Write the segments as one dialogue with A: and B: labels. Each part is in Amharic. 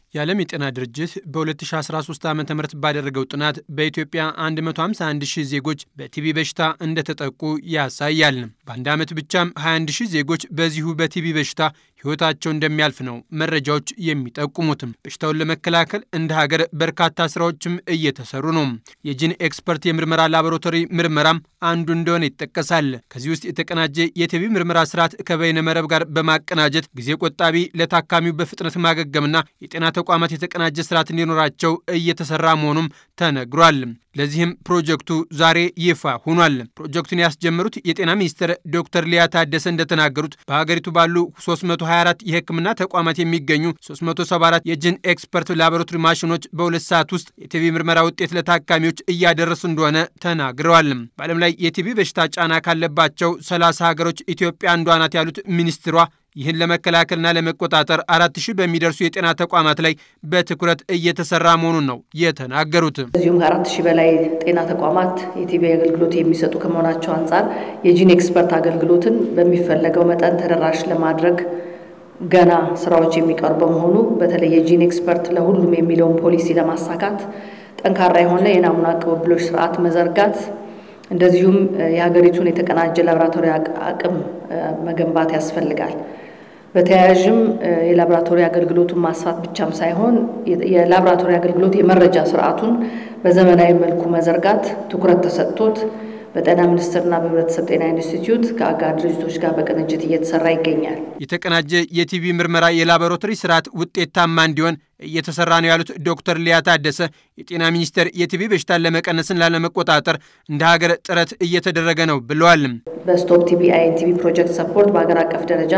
A: የዓለም የጤና ድርጅት በ2013 ዓ ም ባደረገው ጥናት በኢትዮጵያ 151 ሺህ ዜጎች በቲቢ በሽታ እንደተጠቁ ያሳያል። በአንድ ዓመት ብቻም 21 ሺህ ዜጎች በዚሁ በቲቢ በሽታ ሕይወታቸው እንደሚያልፍ ነው መረጃዎች የሚጠቁሙትም። በሽታውን ለመከላከል እንደ ሀገር በርካታ ስራዎችም እየተሰሩ ነው። የጂን ኤክስፐርት የምርመራ ላቦራቶሪ ምርመራም አንዱ እንደሆነ ይጠቀሳል። ከዚህ ውስጥ የተቀናጀ የቲቢ ምርመራ ስርዓት ከበይነ መረብ ጋር በማቀናጀት ጊዜ ቆጣቢ፣ ለታካሚው በፍጥነት ማገገምና የጤና ተቋማት የተቀናጀ ስርዓት እንዲኖራቸው እየተሰራ መሆኑም ተነግሯል። ለዚህም ፕሮጀክቱ ዛሬ ይፋ ሆኗል። ፕሮጀክቱን ያስጀመሩት የጤና ሚኒስትር ዶክተር ሊያ ታደሰ እንደተናገሩት በሀገሪቱ ባሉ 324 የሕክምና ተቋማት የሚገኙ 374 የጂን ኤክስፐርት ላቦራቶሪ ማሽኖች በሁለት ሰዓት ውስጥ የቲቢ ምርመራ ውጤት ለታካሚዎች እያደረሱ እንደሆነ ተናግረዋል። በዓለም ላይ የቲቢ በሽታ ጫና ካለባቸው 30 ሀገሮች ኢትዮጵያ አንዷ ናት ያሉት ሚኒስትሯ ይህን ለመከላከልና ለመቆጣጠር አራት ሺህ በሚደርሱ የጤና ተቋማት ላይ በትኩረት እየተሰራ መሆኑን ነው የተናገሩት።
B: እዚሁም ከአራት ሺህ በላይ ጤና ተቋማት የቲቢ አገልግሎት የሚሰጡ ከመሆናቸው አንጻር የጂን ኤክስፐርት አገልግሎትን በሚፈለገው መጠን ተደራሽ ለማድረግ ገና ስራዎች የሚቀሩ በመሆኑ በተለይ የጂን ኤክስፐርት ለሁሉም የሚለውን ፖሊሲ ለማሳካት ጠንካራ የሆነ የናሙና ቅብብሎች ስርዓት መዘርጋት እንደዚሁም የሀገሪቱን የተቀናጀ ላቦራቶሪ አቅም መገንባት ያስፈልጋል። በተያያዥም የላቦራቶሪ አገልግሎቱን ማስፋት ብቻም ሳይሆን የላቦራቶሪ አገልግሎት የመረጃ ስርዓቱን በዘመናዊ መልኩ መዘርጋት ትኩረት ተሰጥቶት በጤና ሚኒስቴርና በህብረተሰብ ጤና ኢንስቲትዩት ከአጋር ድርጅቶች ጋር በቅንጅት እየተሰራ ይገኛል።
A: የተቀናጀ የቲቢ ምርመራ የላቦራቶሪ ስርዓት ውጤታማ እንዲሆን እየተሰራ ነው ያሉት ዶክተር ሊያ ታደሰ የጤና ሚኒስቴር የቲቢ በሽታን ለመቀነስን ላለመቆጣጠር እንደ ሀገር ጥረት እየተደረገ ነው ብለዋል።
B: በስቶፕ ቲቢ አይኤንቲቢ ፕሮጀክት ሰፖርት በሀገር አቀፍ ደረጃ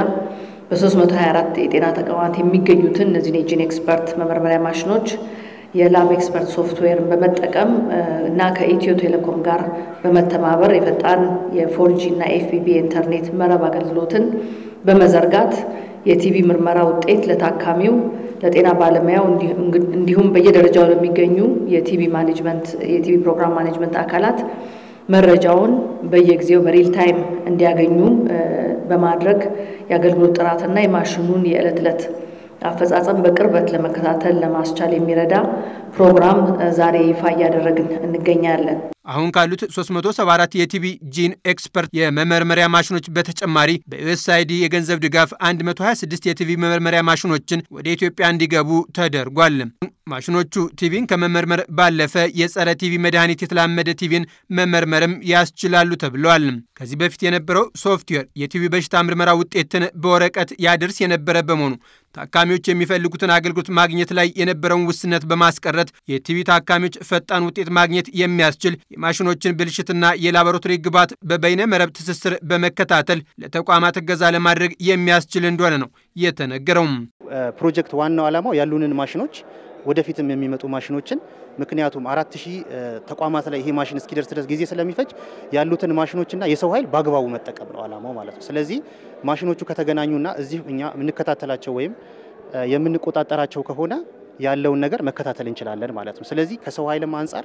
B: በ324 የጤና ተቋማት የሚገኙትን እነዚህን የጂን ኤክስፐርት መመርመሪያ ማሽኖች የላብ ኤክስፐርት ሶፍትዌርን በመጠቀም እና ከኢትዮ ቴሌኮም ጋር በመተባበር የፈጣን የፎርጂ እና ኤፍቢቢ ኢንተርኔት መረብ አገልግሎትን በመዘርጋት የቲቢ ምርመራ ውጤት ለታካሚው፣ ለጤና ባለሙያው እንዲሁም በየደረጃው ለሚገኙ የቲቢ ማኔጅመንት የቲቢ ፕሮግራም ማኔጅመንት አካላት መረጃውን በየጊዜው በሪል ታይም እንዲያገኙ በማድረግ የአገልግሎት ጥራትና የማሽኑን የዕለት ዕለት አፈጻጸም በቅርበት ለመከታተል ለማስቻል የሚረዳ ፕሮግራም ዛሬ ይፋ እያደረግን እንገኛለን።
A: አሁን ካሉት 374 የቲቢ ጂን ኤክስፐርት የመመርመሪያ ማሽኖች በተጨማሪ በዩኤስአይዲ የገንዘብ ድጋፍ 126 የቲቢ መመርመሪያ ማሽኖችን ወደ ኢትዮጵያ እንዲገቡ ተደርጓል። ማሽኖቹ ቲቪን ከመመርመር ባለፈ የጸረ ቲቪ መድኃኒት የተላመደ ቲቪን መመርመርም ያስችላሉ ተብለዋል። ከዚህ በፊት የነበረው ሶፍትዌር የቲቪ በሽታ ምርመራ ውጤትን በወረቀት ያደርስ የነበረ በመሆኑ ታካሚዎች የሚፈልጉትን አገልግሎት ማግኘት ላይ የነበረውን ውስነት በማስቀረት የቲቪ ታካሚዎች ፈጣን ውጤት ማግኘት የሚያስችል የማሽኖችን ብልሽትና የላቦራቶሪ ግብዓት በበይነ መረብ ትስስር በመከታተል ለተቋማት እገዛ ለማድረግ የሚያስችል እንደሆነ ነው የተነገረው።
C: ፕሮጀክት ዋናው ዓላማው ያሉንን ማሽኖች ወደፊትም የሚመጡ ማሽኖችን ምክንያቱም አራት ሺህ ተቋማት ላይ ይሄ ማሽን እስኪደርስ ድረስ ጊዜ ስለሚፈጅ ያሉትን ማሽኖችና የሰው ኃይል በአግባቡ መጠቀም ነው ዓላማው ማለት ነው። ስለዚህ ማሽኖቹ ከተገናኙና እዚህ እኛ የምንከታተላቸው ወይም የምንቆጣጠራቸው ከሆነ ያለውን ነገር መከታተል እንችላለን ማለት ነው። ስለዚህ ከሰው ኃይልም አንጻር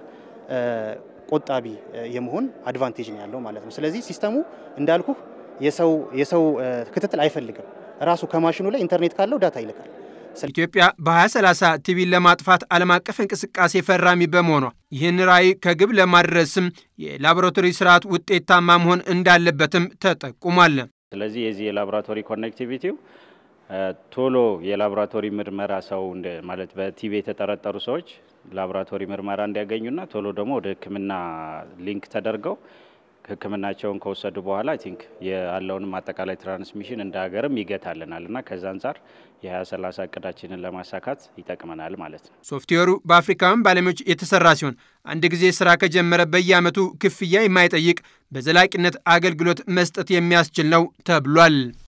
C: ቆጣቢ የመሆን አድቫንቴጅ ነው ያለው ማለት ነው። ስለዚህ ሲስተሙ እንዳልኩ የሰው የሰው ክትትል አይፈልግም። ራሱ ከማሽኑ ላይ ኢንተርኔት ካለው ዳታ ይልካል።
A: ኢትዮጵያ በ2030 ቲቢን ለማጥፋት ዓለም አቀፍ እንቅስቃሴ ፈራሚ በመሆኗ ይህን ራዕይ ከግብ ለማድረስም የላቦራቶሪ ስርዓት ውጤታማ መሆን እንዳለበትም ተጠቁሟል።
D: ስለዚህ የዚህ የላቦራቶሪ ኮኔክቲቪቲው ቶሎ የላቦራቶሪ ምርመራ ሰው ማለት በቲቢ የተጠረጠሩ ሰዎች ላቦራቶሪ ምርመራ እንዲያገኙና ቶሎ ደግሞ ወደ ሕክምና ሊንክ ተደርገው ሕክምናቸውን ከወሰዱ በኋላ አይ ቲንክ ያለውንም አጠቃላይ ትራንስሚሽን እንደ ሀገርም ይገታልናል እና ከዛ አንጻር የ2030 እቅዳችንን ለማሳካት ይጠቅመናል ማለት ነው።
A: ሶፍትዌሩ በአፍሪካውያን ባለሙያዎች የተሰራ ሲሆን አንድ ጊዜ ስራ ከጀመረ በየዓመቱ ክፍያ የማይጠይቅ በዘላቂነት አገልግሎት መስጠት የሚያስችል ነው ተብሏል።